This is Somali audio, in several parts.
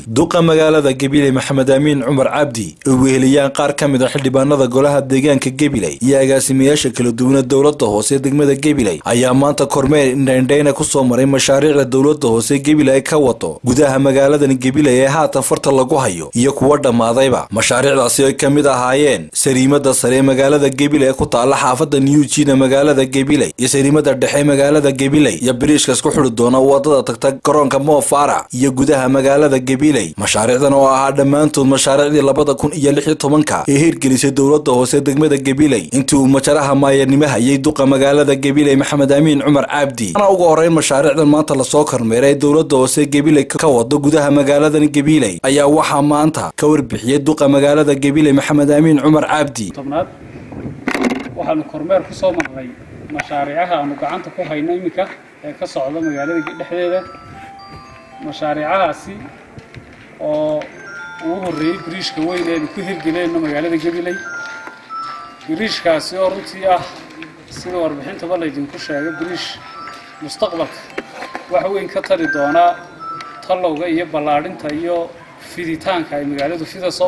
duqa magaalada gabiley maxamed amiin cumar cabdi oo weheliyaan qaar ka mid a xildhibaanada golaha deegaanka gabiley iyo agaasimayaasha kala duwana dowlada hoose degmada gabiley ayaa maanta kormeer indhaindhayna kusoo maray mashaariicda dowlada hoose gabiley ay ka wado gudaha magaaladan gabiley ee haatan farta lagu hayo iyo kuwa dhammaadayba mashaariicdaasi ay ka mid ahaayeen sariimada sare ee magaalada gabiley ee ku taala xaafada new jina magaalada gabiley iyo sariimada dhexe magaalada gabiley iyo biriishka isku xuri doona wadada tagta garoonka moofara iyo gudaha magaalada gabiley mashaariicdan oo ahaa dhammaantood mashaariicdii labada kun iyo lix iyo tobanka ee hirgelisay dowlada hoose degmada gabiley intii uu majaraha maayarnimo hayay duqa magaalada gabiley maxamed amiin cumar cabdi ana ugu horeyn mashaariicdan maanta lasoo kormeeray ee dowlada hoose gabiley ka wado gudaha magaaladan gabiley ayaa waxaa maanta ka warbixiyey duqa magaalada gabiley maxamed amiin cumar cabdi tobnaad waxaanu kormeer ku soo marnay mashaariicaha aanu gacanta ku hayno iminka ee ka socda magaalada dhexdeeda mashaariicahaasi oo ugu horreeyey biriishka weyn eenu ku hirgeleyno magaalada gabiley biriishkaasi oo runtii ah sida warbixintaba laydinku sheegay biriish mustaqbalka wax weyn ka tari doonaa tallowga iyo ballaadhinta iyo fiditaanka ay magaaladu fidaso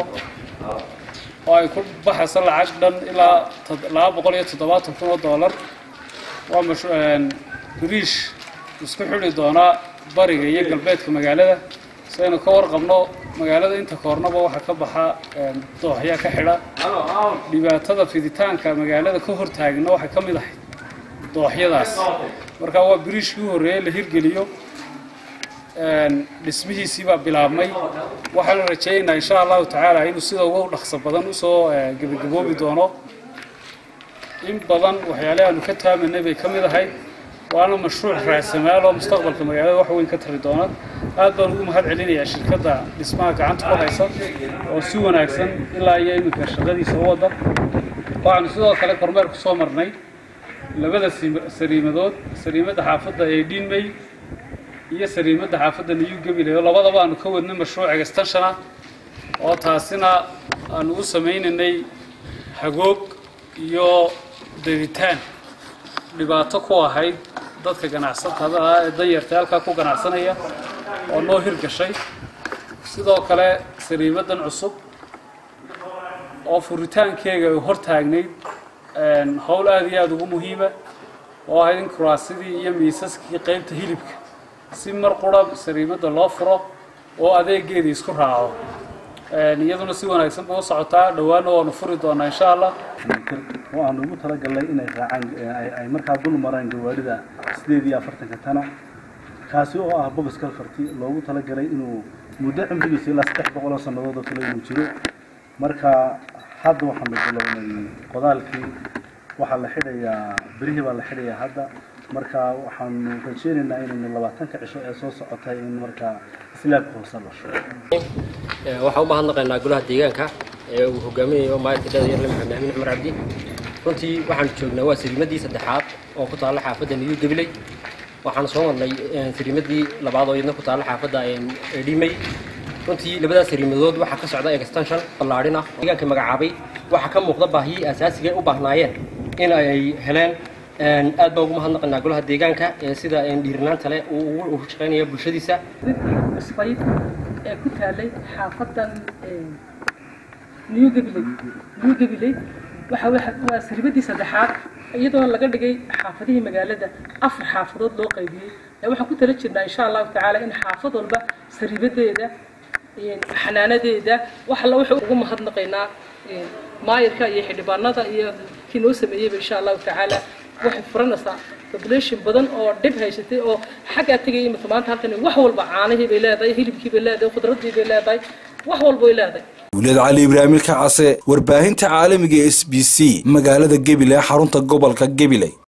oo ay ku baxayso lacag dhan ilaa laba boqol iyo toddobaatan kun oo dollar waa biriish isku xidhi doonaa bariga iyo galbeedka magaalada si aynu ka warqabno magaalada inta koornaba waxaa ka baxa dooxya ka xidha dhibaatada fiditaanka magaalada ka hortaagna waxay ka mid ahayd dooxyadaas marka waa biriishkii u horreeyey la hirgeliyo dhismihiisii baa bilaabmay waxaanu rajaynaynaa insha allahu tacaala inuu sida ugu dhaqso badan usoo gebagaboobi doono in badan waxyaale aanu ka taamanay bay ka mid ahayd waana mashruuc raasamaal oo mustaqbalka magaalada wax weyn ka tari doona aad baan ugu mahad celinayaa shirkadda dhismaha gacanta ku haysa oo si wanaagsan ilaa iyo iminka shaqadiisa u wada waxaanu sidoo kale kormeer ku soo marnay labada sariimadood sariimadda xaafadda ee dhiinmey iyo sariimadda xaafadda niyu gabiley oo labadaba aanu ka wadnay mashruuc extensiona oo taasina aanu u samaynaynay hagoog iyo daditaan dhibaato ku ahayd dadka ganacsatada ah ee danyarta halkaa ku ganacsanaya oo noo hirgashay sidoo kale sariimadan cusub oo furitaankeega ay hor taagnayd howl aada iyo aada ugu muhiima oo ahayd in kuraasidii iyo miisaskii qaybta hilibka si mar qura sariimadda loo furo oo adeegeedii isku raaco iyaduna si wanaagsan ba u socotaa dhowaana waanu furi doonaa insha allah waxaanu ugu talagalnay inay raacaan ay markaa dul maraan gawaarida sideed iyo afartanka tana kaasi oo ah bobis kalfarti loogu talagalay inuu muddo cimrigiisa ilaa saddex boqol oo sannadood oo kale inuu jiro marka hadda waxaanu bilownay qodaalkii waxaa la xidhayaa berihii baa la xidhayaa hadda marka waxaanu rajeynaynaa inaynu labaatanka cisho ee soo socotay in markaa islaabka hoose la shubo waxaan u mahadnaqaynaa golaha deegaanka ee uu hogaaminayo maayarka dhalinyarle maxamed amiin cumar cabdi runtii waxaanu joognaa waa sariimadii saddexaad oo ku taalla xaafadda niyu gabiley waxaanu soo marnay sariimadii labaad oo iyadna ku taalla xaafadda dhimey runtii labadaas sariimadood waxaa ka socda extension ballaadhin ah deegaanka magacaabay waxaa ka muuqda baahiyii asaasiga u baahnaayeen in ay heleen aad baan ugu mahadnaqaynaa golaha deegaanka ee sida dhiirinaanta leh uu ugu shaqaynaya bulshadiisa cusbayd ee ku taalay xaafadan new gabiley new gabiley waxa waa sariibadii saddexaad iyadoo laga dhigay xaafadihii magaalada afar xaafadood loo qaybiyey waxaan ku tala jirnaa insha allahu tacaala in xaafad walba sariibadeeda xanaanadeeda wax alla wuxuu ugu mahadnaqaynaa maayarka iyo xildhibaanada iyo kii noo sameeyeyba insha allahu tacaala waxay furanaysaa population badan oo dhib haysatay oo xaggaa tegaya imika maanta halkan wax walba caanihii bay leedahay hilibkii bay leedahay khudradii bay leedahay wax walba way leedahay wuliyad cali ibraahimilka case warbaahinta caalamiga s b c magaalada gabiley xarunta gobolka gabiley